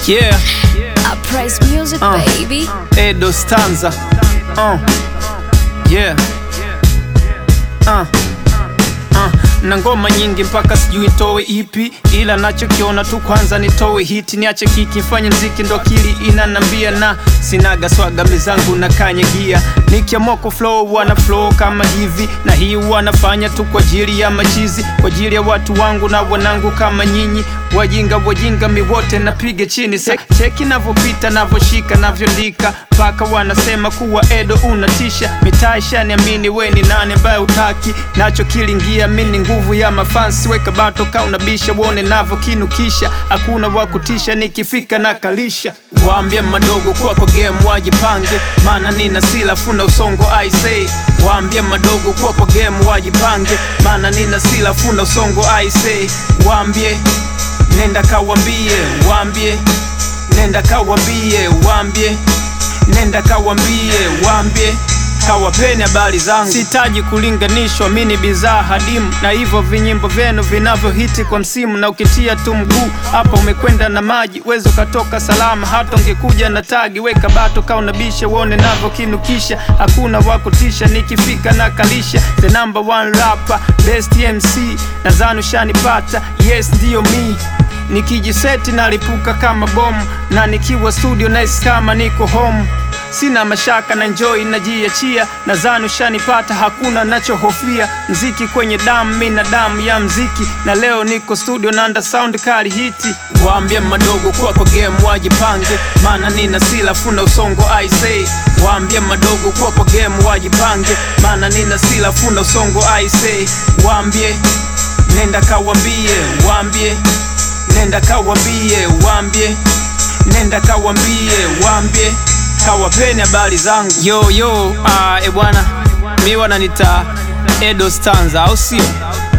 Yeah, I praise music, Uh. baby. Edo Stanza. Uh. Yeah. Uh. Uh. Na ngoma nyingi mpaka sijui nitowe ipi, ila nachokiona tu kwanza nitowe hiti, niache kiki mfanye mziki, ndo akili inanambia, na sinaga swaga mizangu na kanyagia, nikiamua ku flow wana flow kama hivi, na hii wanafanya tu kwa ajili ya machizi, kwa ajili ya watu wangu na wanangu kama nyinyi wajinga wajinga mi wote napiga chini se cheki navyopita navyoshika navyondika mpaka wanasema kuwa Edo unatisha mitaa ishaniamini we ni nani ambaye utaki nacho kilingia mini nguvu ya mafansi weka bato kaunabisha wone navyokinukisha hakuna wa kutisha nikifika na kalisha waambie madogo kwako game wajipange maana nina sila funa usongo I say waambie madogo kwako game wajipange maana nina sila funa usongo I say waambie nenda kawambie wambie nenda kawambie wambie nenda kawambie wambie kawapeni habari zangu sitaji kulinganishwa mi ni bidhaa hadimu na hivyo vinyimbo vyenu vinavyohiti kwa msimu na ukitia tu mguu hapa umekwenda na maji wezo katoka salama hata ungekuja na tagi weka bato kaunabisha uone navyokinukisha hakuna wakutisha nikifika na kalisha the number one rapper best MC nadhani ushanipata yes ndiyo mi nikijiseti nalipuka kama bomu na nikiwa studio nice kama niko home sina mashaka na enjoy najiachia nadhani ushanipata hakuna nachohofia mziki kwenye damu mi na damu ya mziki na leo niko studio nanda sound kali hiti waambie madogo kwako game wajipange maana nina sila funa usongo I say waambie madogo kwako game wajipange maana nina sila funa usongo I say waambie nenda kawambie waambie nenda kawambie wambie nenda kawambie wambie kawapeni habari zangu yo yo uh, e bwana mi wananita edo stanza au sio